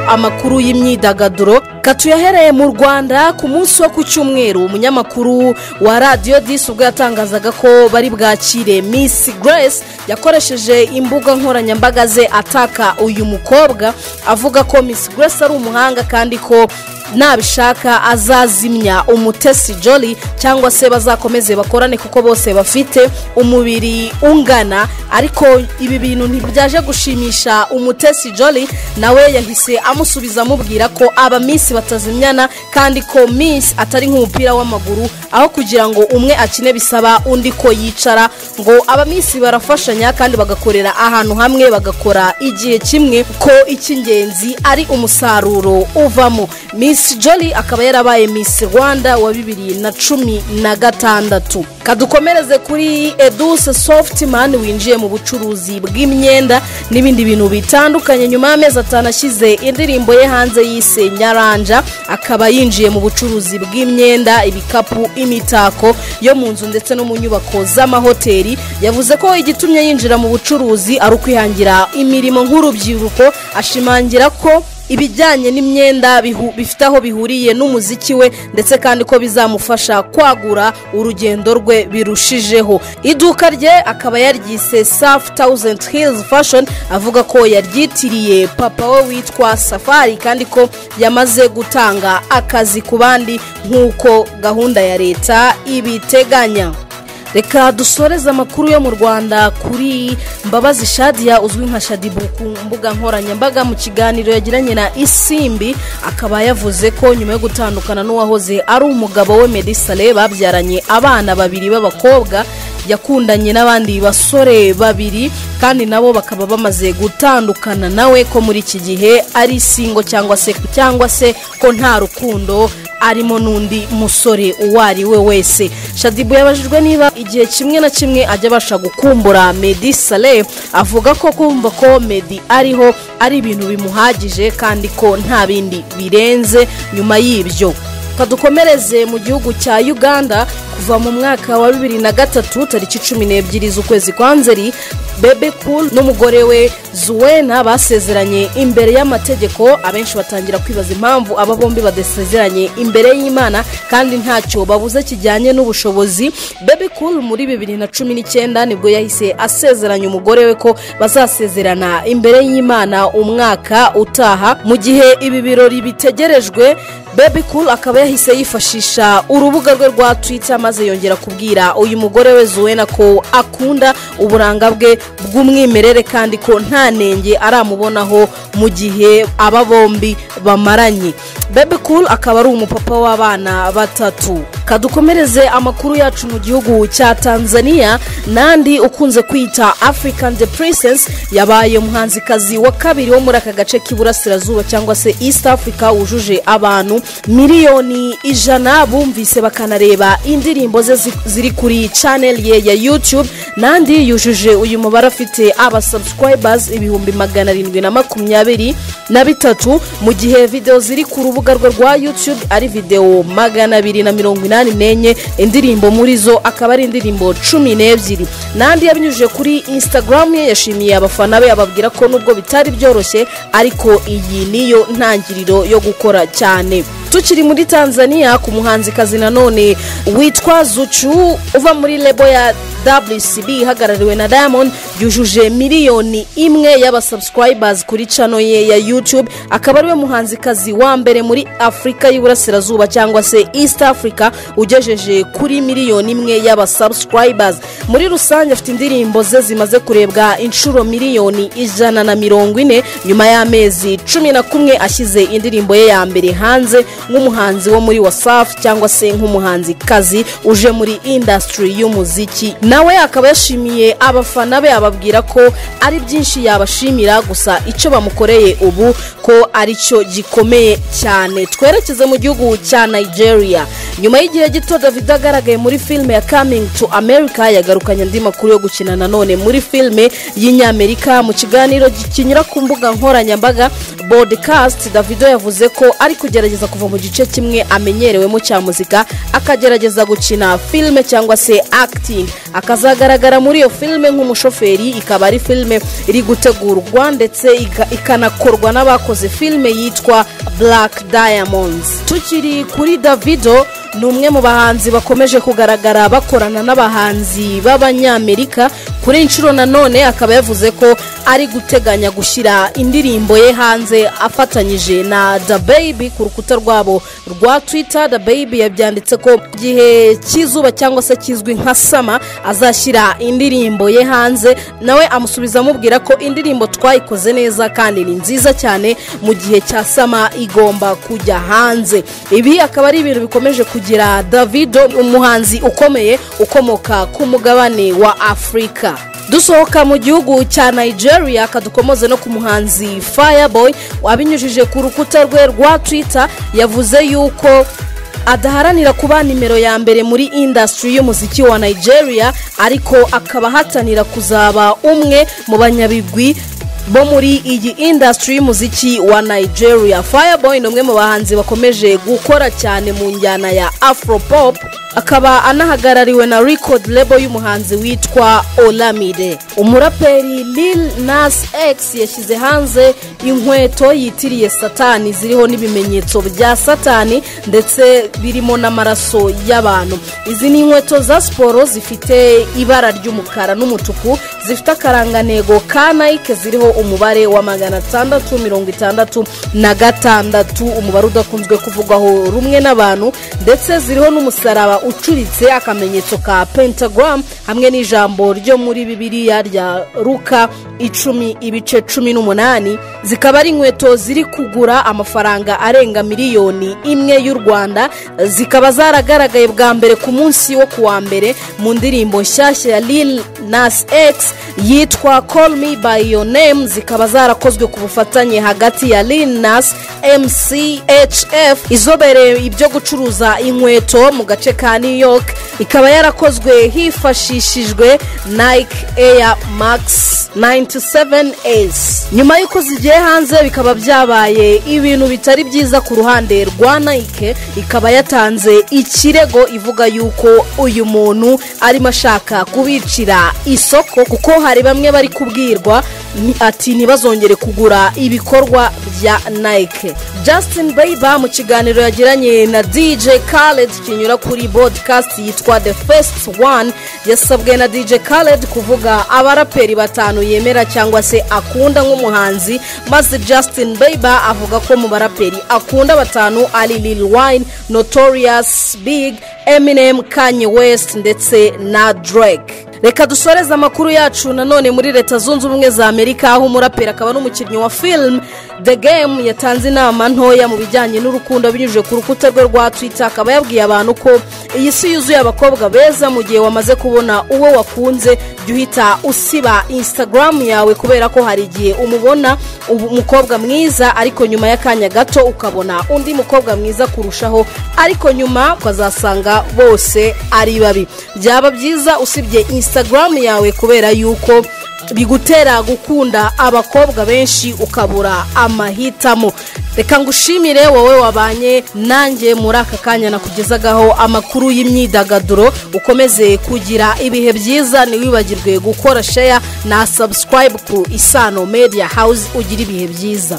amakuru y'imyidagaduro katuyahereye mu rwanda ku munsi wo ku cyumweru umunyamakuru wa radiyo disi ubwo yatangazaga ko bari bwakire misi Grace yakoresheje imbuga nkoranyambaga ze ataka uyu mukobwa avuga ko misi Grace ari umuhanga kandi ko nabishaka azazimya umutesi joli cyangwa se bazakomeze bakorane kuko bose bafite umubiri ungana ariko ibi bintu ntibyaje gushimisha umutesi joli nawe yahise amusubiza amubwira ko aba minsi batazimyana kandi ko minsi atari nk'umupira w'amaguru aho kugira ngo umwe akine bisaba undi ko yicara ngo aba minsi barafashanya kandi bagakorera ahantu hamwe bagakora igihe kimwe ko icy'ingenzi ari umusaruro uvamo minsi joli akaba yarabaye miss rwanda wa bibiri na cumi na gatandatu kadukomereze kuri eduse sofuti mani winjiye mu bucuruzi bw'imyenda n'ibindi bintu bitandukanye nyuma y'amezi atanu ashyize indirimbo ye hanze yise nyaranja akaba yinjiye mu bucuruzi bw'imyenda ibikapu imitako yo mu nzu ndetse no mu nyubako z'amahoteli yavuze ko igitumye yinjira mu bucuruzi ari ukwihangira imirimo nk'urubyiruko ashimangira ko ibijyanye n'imyenda bifite aho bihuriye n'umuziki we ndetse kandi ko bizamufasha kwagura urugendo rwe birushijeho iduka rye akaba yaryise safu tawuzenti hilizi fashoni avuga ko yaryitiriye papa we witwa safari kandi ko yamaze gutanga akazi ku bandi nk'uko gahunda ya leta ibiteganya reka dusoreze amakuru yo mu rwanda kuri mbabazi shadiya uzwi nka shadibu ku mbuga nkoranyambaga mu kiganiro yagiranye na isimbi akaba yavuze ko nyuma yo gutandukana n'uwahoze ari umugabo we medisale babyaranye abana babiri b'abakobwa yakundanye n'abandi basore babiri kandi nabo bakaba bamaze gutandukana nawe ko muri iki gihe ari singo cyangwa se cyangwa se ko nta rukundo arimo n'undi musore uwo ari we wese shadibu yabajijwe niba igihe kimwe na kimwe ajya abasha gukumbura medi sale avuga ko kumva ko medi ariho ari ibintu bimuhagije kandi ko nta bindi birenze nyuma y'ibyo kadukomereze mu gihugu cya uganda kuva mu mwaka wa bibiri na gatatu tariki cumi n'ebyiri z'ukwezi kwa nzeri bebe kuru n'umugore we zuwena basezeranye imbere y'amategeko abenshi batangira kwibaza impamvu aba bombi badasezeranye imbere y'imana kandi ntacyo babuze kijyanye n'ubushobozi bebe kuru muri bibiri na cumi n'icyenda nibwo yahise asezeranya umugore we ko bazasezerana imbere y'imana umwaka utaha mu gihe ibi birori bitegerejwe bebe kuru akaba yahise yifashisha urubuga rwe rwa twita maze yongera kubwira uyu mugore we zuwena ko akunda uburanga bwe bw'umwimerere kandi ko nta nenge aramubonaho mu gihe aba bombi bamaranye bebe kuru akaba ari umupapa w'abana batatu kadukomereze amakuru yacu mu gihugu cya tanzania n'andi ukunze kwita african the princess yabaye umuhanzikazi wa kabiri wo muri aka gace k'iburasirazuba cyangwa se east africa wujuje abantu miliyoni ijana bumvise bakanareba indirimbo ze ziri kuri chanel ye ya youtube n'andi yujuje uyu mubare afite aba subscribers ibihumbi magana arindwi na makumyabiri na bitatu mu gihe videwo ziri ku rubuga rwe rwa youtube ari videwo magana abiri na mirongo inani umunani n'enye indirimbo muri zo akaba ari indirimbo cumi n'ebyiri n'andi yabinyujije kuri instagram ye yashimiye abafana be ababwira ko nubwo bitari byoroshye ariko iyi niyo ntangiriro yo gukora cyane tukiri muri tanzania ku muhanzikazi nanone witwa zucu uva muri lebo ya wcb ihagarariwe na diamond yujuje miliyoni imwe y'abasubscribers kuri cano ye ya youtube akaba ariwe muhanzikazi wa mbere muri afurika y'iburasirazuba cyangwa se east africa ugejeje kuri miliyoni imwe y'abasubscribers muri rusange afite indirimbo ze zimaze kurebwa inshuro miliyoni ijana na mirongo ine nyuma y'amezi cumi na kumwe ashyize indirimbo ye ya mbere hanze nk'umuhanzi wo muri wasafi cyangwa se nk'umuhanzikazi uje muri indasitiri y'umuziki nawe akaba yashimiye abafana be ababwira ko ari byinshi yabashimira gusa icyo bamukoreye ubu ko aricyo gikomeye cyane twerekeze mu gihugu cya nigeria nyuma y'igihe gito david agaragaye muri filime ya kamingi tu america yagarukanye andi makuru yo gukina nanone muri filime y'inyamerika mu kiganiro kinyura ku mbuga nkoranyambaga bodikasti davido yavuze ko ari kugerageza kuva mu gice kimwe amenyerewemo cya muzika akagerageza gukina filime cyangwa se akitingi akazagaragara muri iyo filime nk'umushoferi ikaba ari filime iri gutegurwa ndetse iga- ikanakorwa n'abakoze filime yitwa black diamonds tukiri kuri davido ni umwe mu bahanzi bakomeje kugaragara bakorana n'abahanzi b'abanyamerika kuri iyi nshuro nanone akaba yavuze ko ari guteganya gushyira indirimbo ye hanze afatanyije na da baby ku rukuta rwabo rwa twita da baby yabyanditse ko mu gihe cy'izuba cyangwa se kizwi nka sama azashyira indirimbo ye hanze nawe amusubiza amubwira ko indirimbo twayikoze neza kandi ni nziza cyane mu gihe cya sama igomba kujya hanze ibi akaba ari ibintu bikomeje kugira davido umuhanzi ukomeye ukomoka ku mugabane wa afurika dusohoka mu gihugu cya nigeria kadukomoze no ku muhanzi fireboy wabinyujije ku rukuta rwe rwa twitter yavuze yuko adaharanira kuba nimero ya mbere muri indasitiri y'umuziki wa nigeria ariko akaba ahatanira kuzaba umwe mu banyabigwi bo muri iyi indasitiri y'umuziki wa nigeria fireboy ni umwe mu bahanzi bakomeje gukora cyane mu njyana ya afropop akaba anahagarariwe na record label y'umuhanzi witwa olamide umuraperi lil nas x yashyize hanze inkweto yitiriye satani ziriho n'ibimenyetso bya satani ndetse birimo n'amaraso y'abantu izi ni inkweto za siporo zifite ibara ry'umukara n'umutuku zifite akarangantego ka nike ziriho umubare wa magana atandatu mirongo itandatu na gatandatu umubare udakunzwe kuvugwaho rumwe n'abantu ndetse ziriho n'umusaraba ucuritse akamenyetso ka pentagram hamwe n'ijambo ryo muri bibiliya rya ruka icumi ibice cumi n'umunani zikaba ari inkweto ziri kugura amafaranga arenga miliyoni imwe y'u rwanda zikaba zaragaragaye bwa mbere ku munsi wo kuwa mbere mu ndirimbo nshyashya ya lil nas x yitwa call me by your name zikaba zarakozwe ku bufatanye hagati ya lil nas mchf izobereye ibyo gucuruza inkweto mu gace ka new york ikaba yarakozwe hifashishijwe nike air max 97 s nyuma y'uko zigiye hanze bikaba byabaye ibintu bitari byiza ku ruhande rwa nike ikaba yatanze ikirego ivuga yuko uyu muntu arimo ashaka kubicira isoko kuko hari bamwe bari kubwirwa ni- ati ntibazongere kugura ibikorwa bya nike justin bieber mu kiganiro yagiranye na dj khaled kinyura kuri podcast yitwa the first one yasabwe na dj khaled kuvuga abaraperi batanu yemera cyangwa se akunda nk'umuhanzi maze justin bieber avuga ko mu baraperi akunda batanu ari lil wine notorious big eminem kanye west ndetse na drake reka dusoreze amakuru yacu nanone muri leta zunze ubumwe za amerika aho umuraperi akaba n'umukinnyi wa film the game yatanze inama ntoya mu bijyanye n'urukundo binyujije ku rukuta rwe rwa twitter akaba yabwiye abantu ko iyi si yuzuye abakobwa beza mu gihe wamaze kubona uwo wakunze jya uhita usiba instagram yawe kubera ko hari igihe umubona ubu- umukobwa mwiza ariko nyuma y'akanya gato ukabona undi mukobwa mwiza kurushaho ariko nyuma ukazasanga bose ari babi byaba byiza usibye instagram yawe kubera yuko bigutera gukunda abakobwa benshi ukabura amahitamo reka ngushimire wowe wabanye nanjye muri aka kanya nakugezagaho amakuru y'imyidagaduro ukomeze kugira ibihe byiza ntiwibagirwe gukora sheya na sabusikarayibu ku isano media hawuzi ugire ibihe byiza